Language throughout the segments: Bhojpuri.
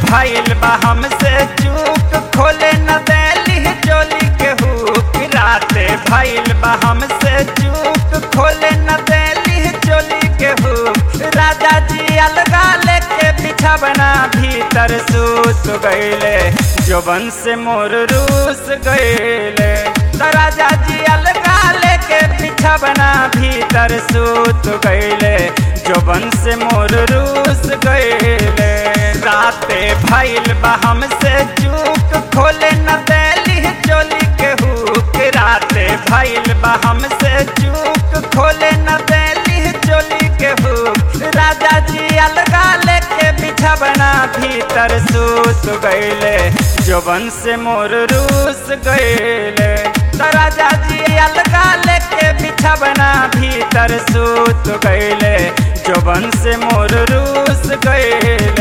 भइल बा हमसे चूक खोले न देली चोली के हुक राते भइल बा हमसे चूक खोले न देली चोली के हुक राजा जी अलगा लेके बिछवना भीतर सूत गईले जोबन से मोर रूस गईले त राजा जी अलगा लेके बिछवना भीतर सूत गईले जोबन से मोर रूस गईले राते भइल बा हमसे चूक खोले न देली चोली के हुक राते भइल बा हमसे चूक खोले न देली चोली के हुक राजा जी अलगा लेके बिछवना भीतर सूत गईले जोबन से मोर रूस गईले त राजा जी अलगा लेके बिछवना भीतर सूत गईले जोबन से मोर रूस गईले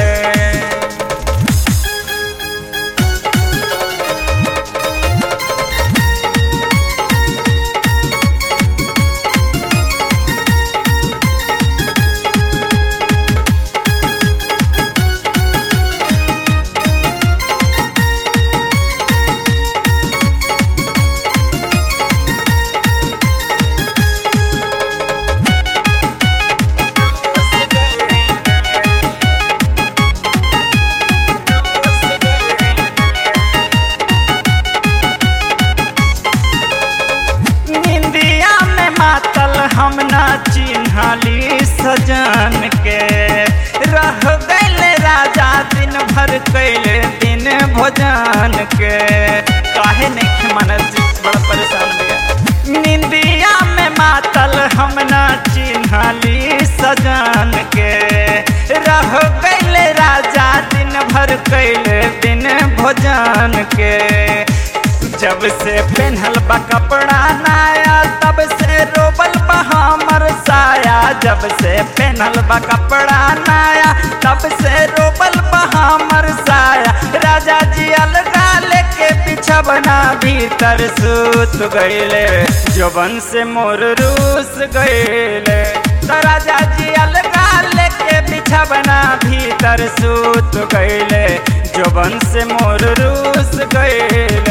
निंदिया में मातल हम ना चिन्हली सजन के रह गईल राजा दिन भर कैले दिन भोजन के काहे नहीं मन बड़ा परेशान भैया निंदिया में मातल हम ना चिन्हली सजन के रह गईल राजा दिन भर कैले दिन भोजन के जब से पहनल बा कपड़ा नया तब से रोबल बा हमर साया जब से पहनल बा कपड़ा नया तब से रोबल बा हमर साया राजा जी अलगा लेके बिछवना भीतर सूत गईले जोबन से मोर रूस गईले त राजा जी अलगा लेके बिछवना भीतर सूत गईले जोबन से मोर रूस गईले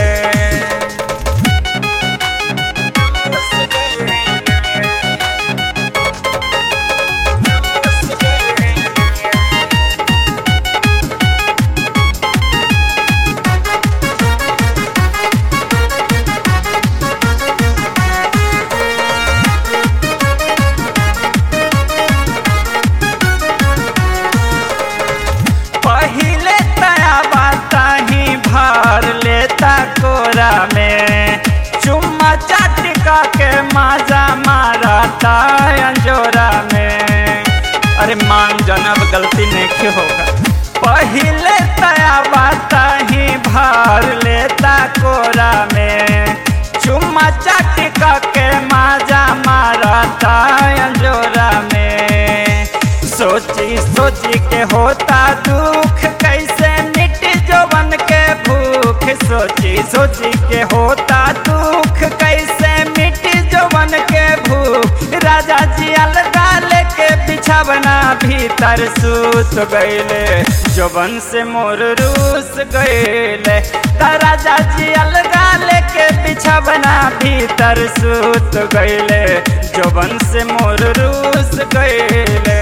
पहिले तया बाता ही भर लेता कोरा में चुम्मा चाटिका के माजा मारता अंजोरा में अरे मान जनब गलती नहीं होगा पहिले तया बाता ही भर लेता कोरा में चुम्मा चाटिका के माजा मारता अंजोरा में सोची सोची के होता दुख कैसे मिट जोबन के भूख सोची सोची के होता दुख कैसे मिट जोबन के भूख राजा जी अलगा लेके बिछवना भीतर सूत गईले जोबन से मोर रूस गईले त राजा जी अलगा लेके बिछवना भीतर सूत गईले जोबन से मोर रूस गईले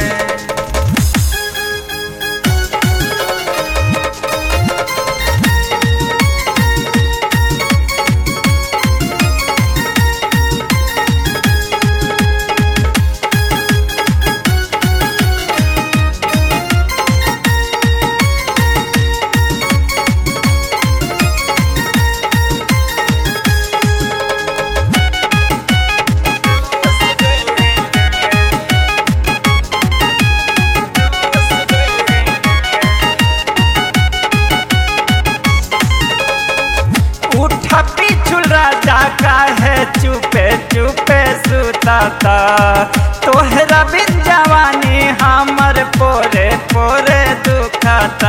उठ पिछुल राजा काहे चुपे चुपे सुताता तोहरा बिन जवानी हमर पोरे पोरे दुखाता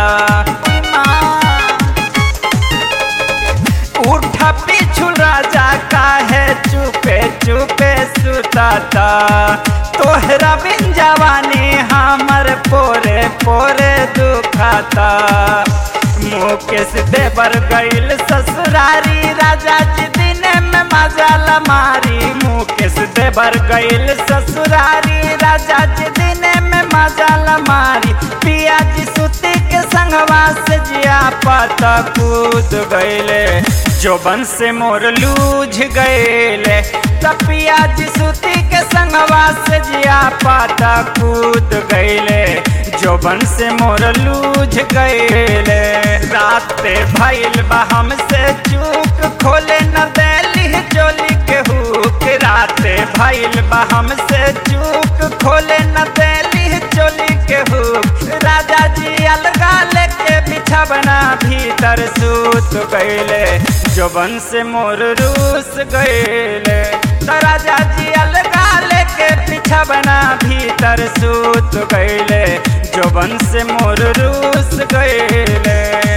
उठ पिछुल राजा काहे चुपे चुपे सुताता तोहरा बिन जवानी हमर पोरे पोरे दुखाता पाता मुकेश देवर गईल ससुरारी राजा जी दिन में मजाल मारी मुकेश देवर गईल ससुरारी राजा जी दिन में मजाल मारी पिया जी सुती के संगवा से जिया पाता कूद गईले जोबन से मोर लूझ गईले तपिया जी सुती के संगवा से जिया पाता कूद गईले जोबन से मोर लूझ गईले राते भइल बा हमसे चूक खोले न देली चोली के हुक राते भइल बा हमसे चूक खोले न देली चोली के हुक राजा जी अलगा लेके बिछवना भीतर सूत गईले जोबन से मोर रूस गईले तो राजा जी अलगा लेके बिछवना भीतर सूत गईले जोबन से मोर रूस गईले